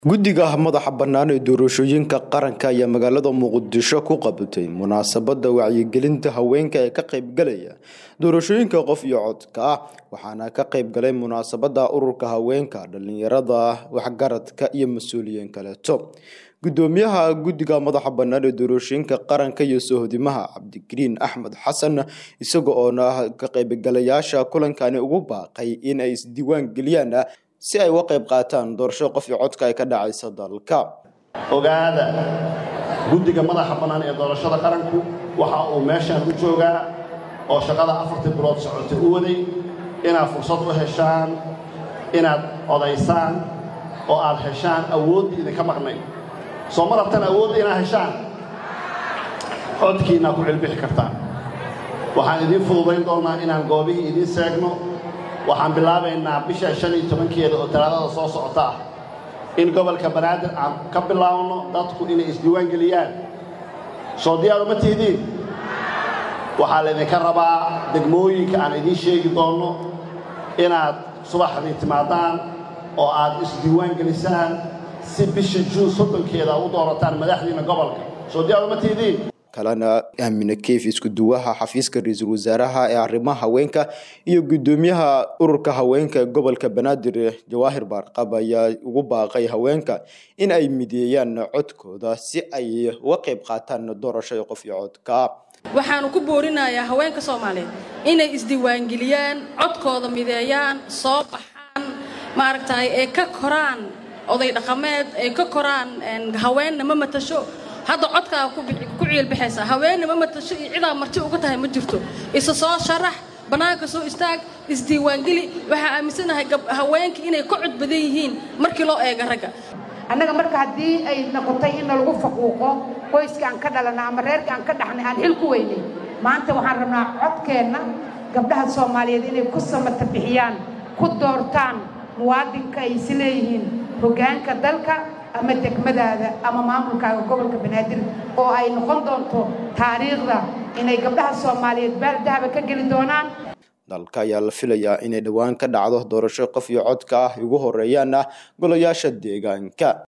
guddiga madaxa bannaan ee doorashooyinka qaranka ayaa magaalada muqdisho ku qabatay munaasabadda wacyigelinta haweenka ee ka qaybgalaya doorashooyinka qof iyo codka ah waxaana ka qaybgalay munaasabadda ururka haweenka dhallinyarada waxgaradka iyo mas-uuliyiin kaleeto gudoomiyaha guddiga madaxa bannaan ee doorashooyinka qaranka iyo sohodimaha cabdikariin axmed xasan isaga oona ka qaybgalayaasha kulankani ugu baaqay in ay isdiiwaan geliyaan si ay uga qayb qaataan doorashada qof iyo codka ay ka dhacaysa dalka ogaada guddiga madaxa bannaan ee doorashada qaranku waxa uu meeshaan u joogaa oo shaqada afartii bilood socotay u waday inaad fursad u heshaan inaad odaysaan oo aad heshaan awooddii idinka maqnay soo ma rabtaan awoodda inaad heshaan codkiinaa ku cilbixi kartaan waxaan idiin fududayn doonnaa inaan goobihii idiin seegno waxaan bilaabaynaa bisha shan iyo tobankeeda oo talaadada soo socota ah in gobolka banaadir aan ka bilaabno dadku inay isdiiwaan geliyaan soo diyaar uma tihidiin waxaa laydinka rabaa degmooyinka aan idiin sheegi doonno inaad subaxdii timaadaan oo aad isdiiwaan gelisaan si bisha juun soddonkeeda u doorataan madaxdiina gobolka soo diyaar uma tihidiin kalena aamine keyf isku duwaha xafiiska ra-iisul wasaaraha ee arrimaha haweenka iyo guddoomiyaha ururka haweenka ee gobolka banaadir jawaahir baarqab ayaa ugu baaqay haweenka in ay mideeyaan codkooda si ay uga qayb qaataan doorashada qof iyo codka waxaanu ku boorinayaa haweenka soomaaliyeed inay isdiiwaangeliyaan codkooda mideeyaan soo baxaan maaragtay ee ka koraan oday dhaqameed ee ka koraan haweenna ma matasho hadda codkaa ku ciilbaxaysaa haweenna ma matasho iyo cidaa marti uga tahay ma jirto isa soo sharax bannaanka soo istaag isdiiwaangeli waxaa aaminsanahay haweenka inay ka cod badan yihiin markii loo eega ragga annaga marka haddii ay noqotay in lagu faquuqo qoyska aan ka dhalana ama reerka aan ka dhaxnay aan xil ku weynay maanta waxaan rabnaa codkeenna gabdhaha soomaaliyeed inay ku samata bixiyaan ku doortaan muwaadinka ay is leeyihiin hoggaanka dalka ama degmadaada ama maamulkaaga gobolka banaadir oo ay noqon doonto taariikhda inay gabdhaha soomaaliyeed baaldahaba ka geli doonaan dalka ayaa la filayaa inay dhowaan ka dhacdo doorasho qof iyo codka ah ugu horeeyaana golayaasha deegaanka